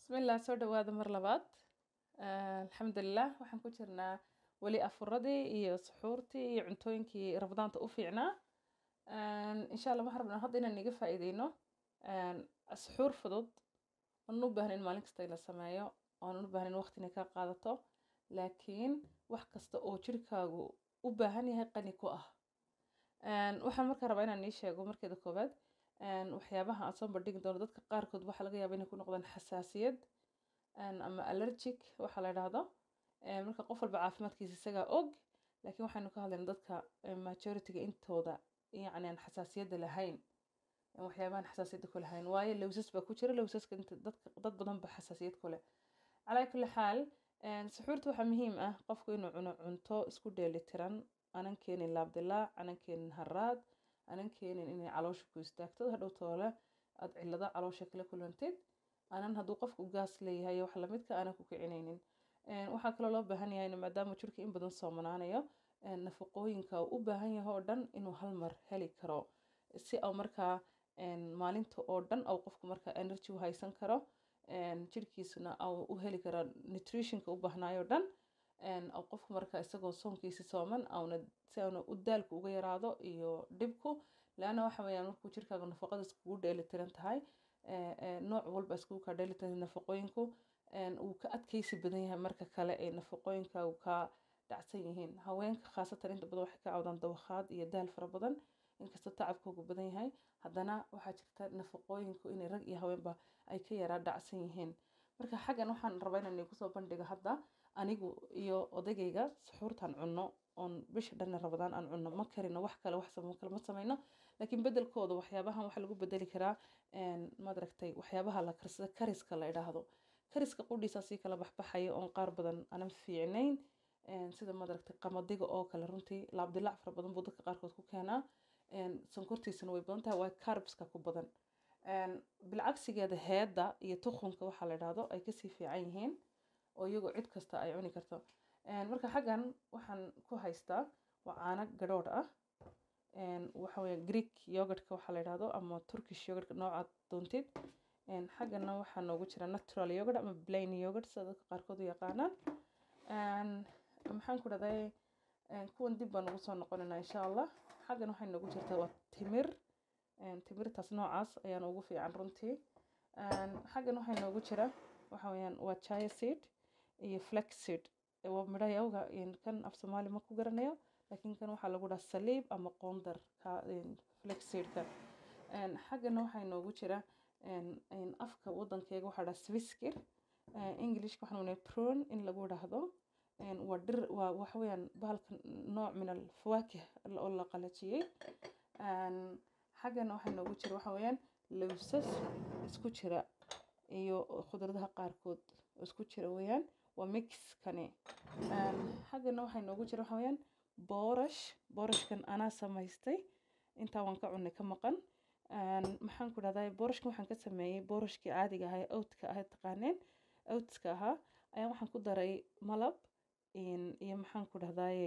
Bismillah soo dhawaada mar labaad alxamdulilah waxaan ku jirnaa weli afuradii iyo suxuurtii iyo cuntooyinkii rabadaanta u fiicnaa insha allah waxaan rabnaa hadda inaan iga faa'iideyno suxuur fudud oonan u baahnayn maalin kasta in la sameeyo oonan u baahnayn waqti inay kaa qaadato laakiin wax kasta oo jirkaagu u baahan yahay qani ku ah waxaan markaa rabaa inaan ii sheego markeeda koowaad waxyaabaha aan soo bandhigi doono dadka qaarkood waxaa laga yaabaa inay ku noqdaan xasaasiyad ama allergic waxa la idhaahdo marka qof walba caafimaadkiisa isagaa og laakiin waxaynu ka hadlaynaa dadka majority-ga intooda yacni aan xasaasiyadda lahayn waxyaabahan xasaasiyadda ku lahayn waayo lowsas baa ku jira lowsaska inta dadka dad badan ba xasaasiyad ku leh calaa kulli xaal suxuurta waxaa muhiim ah qofku inuu cuno cunto isku dheelitiran aanan keenin laabdilaac aanan keenin haraad aanan keenin inay caloosha ku istaagto hadhow toole aad cillado caloosha kala kulantid aanan hadduu qofku gaas leeyahay wax lamidka aanan ku kicinaynin waxaa kaloo loo baahan yahay maadaama jirka in badan soomanaanayo nafaqooyinka uu u baahan yahay oo dhan inuu hal mar heli karo si au markaa maalinta oo dhan au qofku markaa energy u haysan karo jirkiisuna au u heli karo nutritionka u baahnaayo dhan au qofku markaa isagoo soonkiisa sooman auna si auna u daalku uga yaraado iyo dhibku laana waxa weeyaan markuu jirkaaga nafaqada iskugu dheelitiran tahay nooc walba iskugu kaa dheelitiran nafaqooyinku uu ka adkeysi badan yahay marka kale ee nafaqooyinkaagu kaa dhacsan yihiin haweenka khaasatan inta badan waxay ka cawdaan dawakhaad iyo daal fara badan inkastoo tacabkoogu badan yahay haddana waxaa jirta nafaqooyinku inay rag iyo haweenba ay ka yaraa dhacsan yihiin marka xaggan waxaan rabaa inaan igu soo bandhigo hadda anigu iyo odagayga suxuurtaan cunno oon bisha dhanna rabadaan aan cunno ma karino wax kale wax kale ma samayno laakiin bedelkooda waxyaabahan waxaa lagu bedeli karaa maad aragtay waxyaabaha la karsada kariska la idhaahdo kariska qudhiisa sii kala baxbaxaya oon qaar badan aanan fiicnayn sida maad aragtay qamadiga oo kale runtii laabdilaac fara badan buu dadka qaarkood ku keenaa sonkortiisana way badan tahay waa carbska ku badan bilcagsigeeda heedda iyo tukhunka waxaa la idhaahdo ay kasii fiican yihiin oo iyagoo cid kasta ay cuni karto marka xaggan waxaan ku haystaa waa caano gadhoodh ah waxa weeye greek yogurtka waxaa la idhaahdo ama turkish yogurtka noocaad doontid xaggana waxaa noogu jira natural yogurt ama plain yogurt sida dadka qaarkood u yaqaanaan maxaan ku dhahday kuwan dib baan ugu soo noqonaynaa insha allah xaggan waxay noogu jirtaa waa timir timirtaas noocaas ayaan ugu fiican runtii xaggan waxay noogu jira waxa weeyaan waa chaya seed iyo flex seed waa midho yawga kan af soomaali ma ku garanayo laakiin kan waxaa lagu dhaha saliib ama qoondar ka flex seedka xaggana waxaa noogu jira afka waddankeyga waxaa dhaha swiskir englishka waxaan unay prone in lagu dhahdo waa dhir waa waxa weeyaan bahalka nooc min alfawaakih oo la qalajiyey xaggana waxaa noogu jira waxa weeyaan lowsas isku jira iyo khudradaha qaarkood isku jira weeyaan waa mixkani xaggana waxaa noogu jira waxa weeyaan boorash boorashkan anaa samaystay intaa waan ka cunay ka maqan maxaan ku dhahdaa boorashkan waxaan ka sameeyey boorashkii caadiga ahaa oatka ahaa taqaaneen oatska ahaa ayaan waxaan ku daray malab iyo maxaan ku dhahdaaye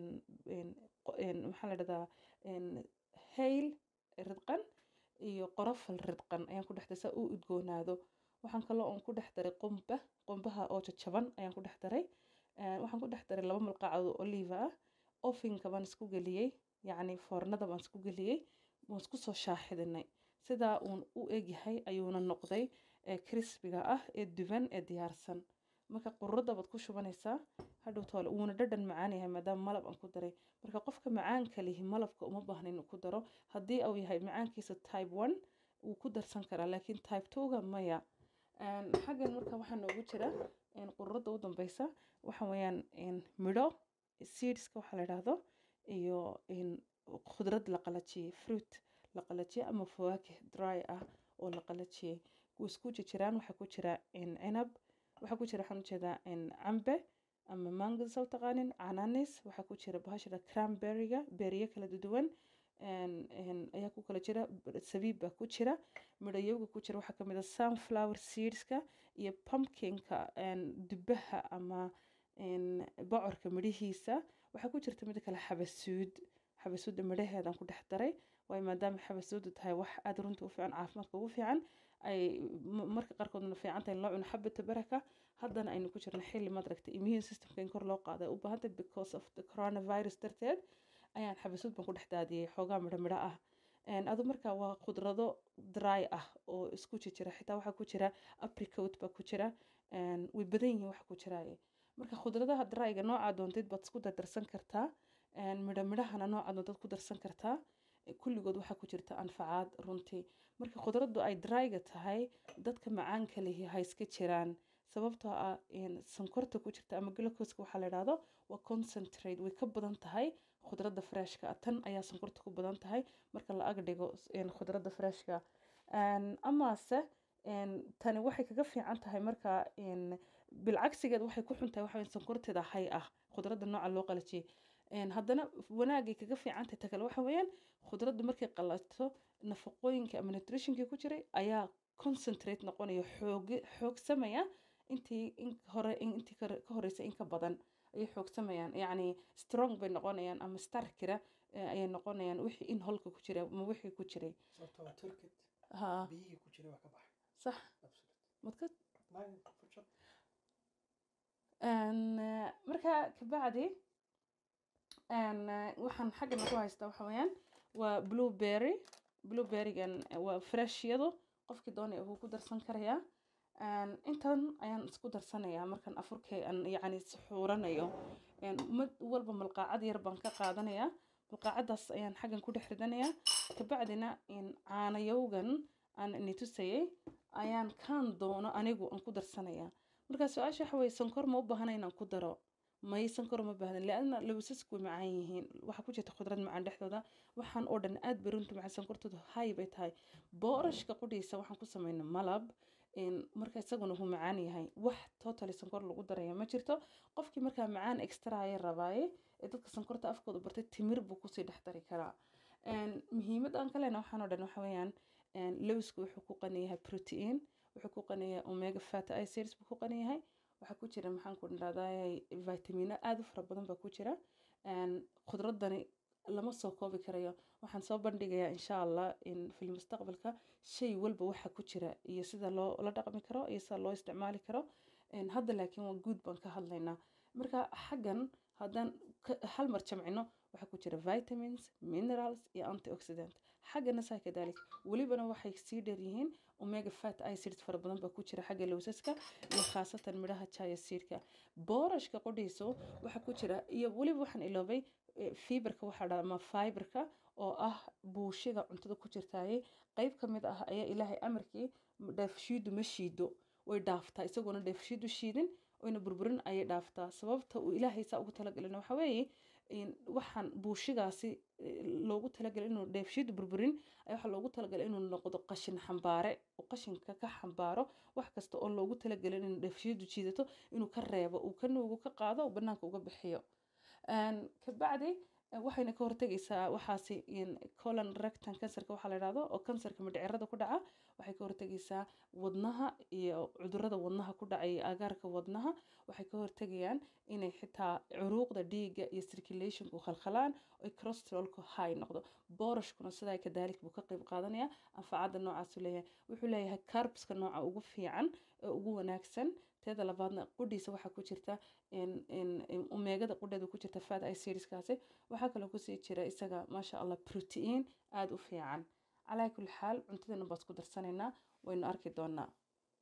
maxaa la dhahdaa hayl ridqan iyo qorofal ridqan ayaan ku dhex daray saa u udgoonaado waxaan kaloo oon ku dhex daray qumba qumbaha oo jajaban ayaan ku dhex daray waxaan ku dhex daray laba malqacado oliva ah ofinka baan isku geliyey yacni foornada baan isku geliyey waan isku soo shaaxidinay sidaa uun u egyahay ayuuna noqday crispiga ah ee duban ee diyaarsan marka qururadda baad ku shubanaysaa hadhow toole wuuna dhadhan macaan yahay maadaama malab aan ku daray marka qofka macaanka lihi malabka uma baahna inuu ku daro haddii uu yahay macaankiisa type one wuu ku darsan karaa laakiin type twoga maya xaggan marka waxaa noogu jira qururadda u dambeysa waxa weeyaan midho seedska waxaa la idhaahdo iyo khudrad la qalajiyey fruit la qalajiyey ama fawaakih dry ah oo la qalajiyey isku jiraan waxaa ku jira cinab waxaa ku jira waxaan ujeedaa cambe ama mango saw taqaanin cananis waxaa ku jira bahashada cranberryga beeriyo kala duwan ayaa ku kala jira sabiib baa ku jira midhayowga ku jira waxaa kamid a sunflower seedska iyo pumpkinka dubaha ama bocorka midhihiisa waxaa ku jirta mid kale xabasuud xabasuudda midhaheedaan ku dhex daray waayo maadaama xabasoodu tahay wax aada runtii u fiican caafimaadka ugu fiican ay marka qaarkoodna fiican tahay in loo cuno xabata baraka haddana aynu ku jirna xilli madragta immune systemka in kor loo qaada u baahantay because of the coronavirus darteed ayaan xabasood baan ku dhex daadiyey xoogaa midho midho ah adu marka waa khudrado dry ah oo isku jijira xitaa waxaa ku jira apricot baa ku jira way badan yihiin waxa ku jiraaye marka khudradaha dryga noocaa doontid baad isku dardarsan kartaa midho midhahana noocaa doontaad ku darsan kartaa kulligood waxaa ku jirta anfacaad runtii marka khudraddu ay dryga tahay dadka macaanka lihi ha iska jiraan sababtoo ah sonkorta ku jirta ama glucoska waxaa la idhaahdo waa concentrate way ka badan tahay khudradda freshka tan ayaa sonkorta ku badan tahay marka la ag dhigo khudradda freshka amase tani waxay kaga fiican tahay marka bilcagsigeed waxay ku xun tahay waxa sonkorteeda hay ah khudradda nooca loo qalajiyey haddana wanaagay kaga fiican tahay takale waxa weeyaan khudraddu markay qalato nafaqooyinka ama nutritionkii ku jiray ayaa concentrate noqonaya xoog xoogsamaya intii in hore intii ka horeysa in ka badan ayay xoogsamayaan yacni strong bay noqonayaan ama starkira ayay noqonayaan wixii in holka ku jira ama wixii ku jiray ha sax madka marka kabacdi waxaan xaggana ku haystaa waxa weeyaan waa blueberry blueberrygan waa freshiyadu qofkii doonaya wuu ku darsan karayaa intan ayaan isku darsanayaa markaan afurkay aan yacni suxuuranayo mid walba malqaacad yar baan ka qaadanayaa malqaacadaas ayaan xaggan ku dhex ridanayaa kabacdina caanayowgan aan nitusayay ayaan kaan doono anigu aan ku darsanayaa marka su-aasha waxa weye sonkor ma u baahana inaan ku daro may sonkor ma baahdan leanna lawsasku way macaan yihiin waxaa ku jirta khudrad macaan dhexdooda waxaan oo dhan aad bay runta macaan sonkortoodu hay bay tahay boorashka qudhiisa waxaan ku sameynay malab marka isaguna wuu macaan yahay wax totally sonkor lagu daraya ma jirto qofkii markaa macaan extra aya rabaaye ee dadka sonkorta afkooda bartay timir buu kusii dhex dari karaa muhiimad aan ka lehna waxaan oo dhan waxa weeyaan lowsku wuxuu ku qani yahay protein wuxuu ku qani yahay omega fat acids buu ku qani yahay waxaa ku jira maxaan ku dhahdaa vitamino aada u fara badan baa ku jira khudradani lama soo koobi karayo waxaan soo bandhigayaa insha allah fil mustaqbalka shay walba waxa ku jira iyo sida loo la dhaqmi karo iyo sida loo isticmaali karo hadda laakiin waa guud baan ka hadlaynaa marka xaggan haddaan hal mar jamcino waxaa ku jira vitamins minerals iyo antioxidant xaggana saa kadalik welibana waxay sii dheer yihiin omega fat acids fara badan baa ku jira xagga lowsaska iyo khaasatan midhaha chaya seedka boorashka qodhiisu waxaa ku jira iyo weliba waxaan iloobay fiberka waxaa dhaa ama fiberka oo ah buushiga cuntada ku jirtaaye qeyb ka mid ah ayaa ilaahay amarkii dheefshiidu ma shiido way dhaaftaa isagoona dheefshiidu shiidin oyna burburin ayay dhaaftaa sababta uu ilaahay saa ugu talagalina waxa weeye waxaan buushigaasi loogu talagalay inuu dheefshiidu burburin ayaa waxaa loogu talagalay inuu noqdo qashin xambaare oo qashinka ka xambaaro wax kasta oo loogu talagalay inuu dheefshiidu jiidato inuu ka reebo uu ka nuugu ka qaado oo banaanka uga bixiyo kabacdi waxayna ka hortegaysaa waxaasi colon rectan kansarka waxaa la yidhahdo oo kansarka mindhicirada ku dhaca waxay ka hortegaysaa wadnaha iyo cudurada wadnaha ku dhacay agaarka wadnaha waxay ka hortegayaan inay xitaa curuuqda dhiigga iyo circulationku khalkhalaan oy cholesterolku high noqdo boorashkuna sidaa kadaalik buu ka qayb qaadanaya anfacadda noocaasu leeyahay wuxuu leeyahay carbska nooca ugu fiican ee ugu wanaagsan teeda labaadna qudhiisa waxaa ku jirta omeegada qudheeda ku jirta fat acidskaasi waxaa kaloo kusii jira isaga maasha allah protein aada u fiican calaa kulli xaal cuntadana baad ku darsanaynaa waynu arki doonaa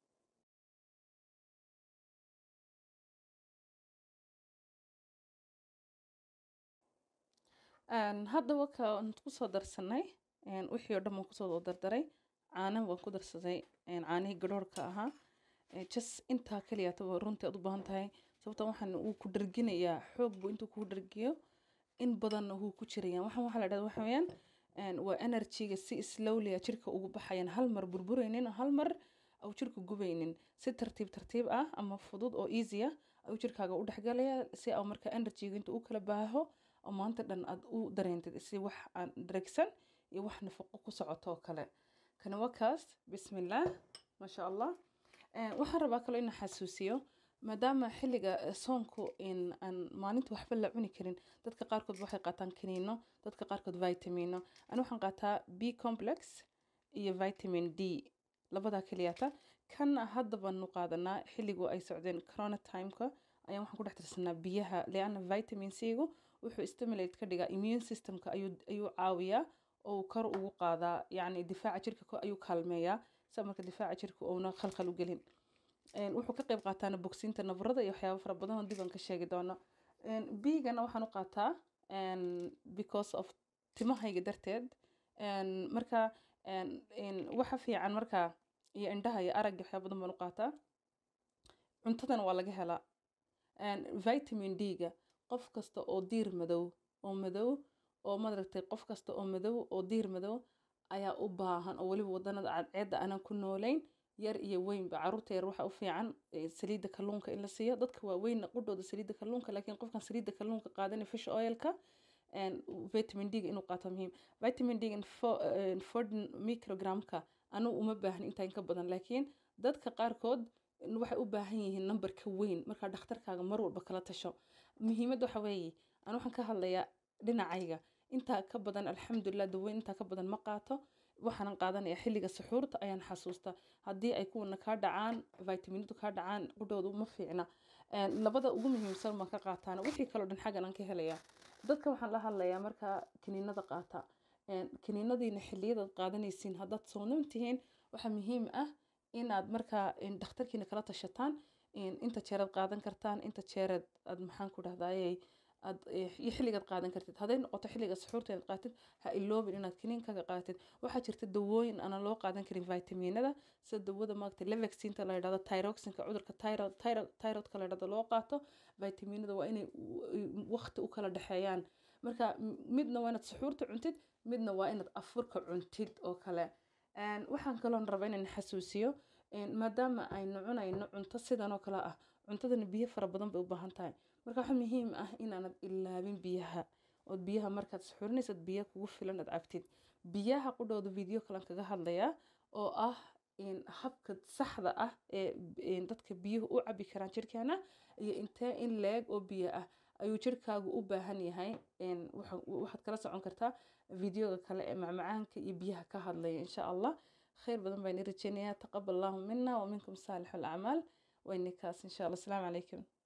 haddaba kaan kusoo darsanay wixii oo dhan waan kusoo dardaray caana waan ku darsaday caanihii garoorka ahaa jas intaa kaliyaata waa runtii aad u baahan tahay sababta waxaan wuu ku dharginayaa xoog buu intuu kuu dhargiyo in badanna wuu ku jirayaan waxaan waxaa la dhahda waxa weeyaan waa energyga si slowlya jirka ugu baxayaan hal mar burburaynin hal mar au jirka gubaynin si tartiib tartiib ah ama fudud oo easy ah ayuu jirkaaga u dhexgalaya si au marka energyga intuu u kala baaho oo maanta dhan aad u dareentid si wax aan dregsan iyo wax nafaqo ku socoto oo kale kana waa kaas bismillaah maasha allah waxaan rabaa kaloo inaan xasuusiyo maadaama xilliga eh, soonku in aan maalinta waxba la cuni karin dadka qaarkood waxay qaataan kaniino dadka qaarkood vitamino ani waxaan qaataa b complex iyo vitamin d labadaa keliyata kan hadda baanu qaadanaa xilligu ay socdeen corona timeka ayaan waxaan ku dhex tirsanaa biyaha leanna vitamin c-gu wuxuu stimulate ka dhigaa immune systemka ayuu ayuu caawiyaa oo uu kor ugu qaadaa yacni difaaca jirka ko- ayuu kaalmeeyaa sa marka difaaca jirka uuna khalkhal u gelin Een, wuxuu ka qayb qaataana bogsiinta nabarada iyo waxyaabo fara badan oo dib aan ka sheegi doono biigana waxaan u qaataa een, because of timahayga darteed Een, marka een, een, waxa fiican marka iyo indhaha iyo aragga waxyaabo badan baan u qaataa cuntadana waa laga helaa Een, vitamin d-ga qof kasta oo diir madow oo madow oo madaragtay qof kasta oo madow oo diir madow ayaa u baahan oo weliba wadanada cadceedda aanan ku noolayn yar iyo weynba caruurta yar waxa u fiican eh, saliidda kalluunka in la siiyo dadka waaweynna qudhooda saliidda kalluunka laakiin qofkan saliidda kalluunka qaadanay fish oilka een, vitamin d-ga inuu qaato muhiim vitamin d-ga fordin microgramka anigu uma baahni intaa in ka badan laakiin dadka qaarkood waxay u baahan yihiin number ka weyn markaa dhakhtarkaaga mar walba kala tasho muhiimadda waxa weeye ani waxaan ka hadlayaa dhinacayga intaa ka badan alxamdulilah daweyn intaa ka badan ma qaato waxaanan qaadanaya xilliga suxuurta ayaan xasuusta haddii ay kuwana kaa dhacaan vitaminadu kaa dhacaan qudhoodu ma fiicna Een, labada ugu muhiimsan baan ka qaataana wixii kaloo dhan xaggan aan ka helayaa dadka waxaan la hadlayaa markaa kiniinada qaata Een, kiniinadiina xilliyadaad qaadanaysiin haddaad soonan tihiin waxaa muhiim ah inaad markaa een, dhakhtarkiina kala tashataan een, inta jeeraad qaadan kartaan inta jeeraad aad maxaan ku dhahdayey aad eh, iyo xilligaad qaadan kartid hadday noqoto xilliga suxuurta inaad qaatid ha iloobin inaad kiniinkaga qaatid waxaa jirta dawooyin aanan loo qaadan karin vitaminada sida dawada maagta levexinta la yidhahdo tyroxinka cudurka tyro- tyro- thyroidka la yidhahdo loo qaato vitaminada waa inay waqti u kala dhexeeyaan marka m- midna waa inaad suxuurta cuntid midna waa inaad afurka cuntid oo kale Een, waxaan kaloon rabaa inaan xasuusiyo een, maadaama aynu cunayno cunto sidan oo kale ah cuntadana biyo fara badan bay u baahan tahay marka waxaa muhiim ah inaanad ilaabin biyaha ood biyaha markaad suxuurinaysad biyo kugu filan aad cabtid biyaha qudhooda video kalan kaga hadlayaa oo ah in habka saxda ah ee in dadka biyuhu u cabi karaan jirkeena iyo intee in leeg oo biyo ah ayuu jirkaagu u baahan yahay Een, waxa- waxaad kala socon kartaa videoga kale ee macmacaanka iyo biyaha ka hadlaya insha allah khayr badan baan i rajeynayaa taqabal allahu mina wa minkum saalix alacmaal waynikaas insha allah asalaamu calaykum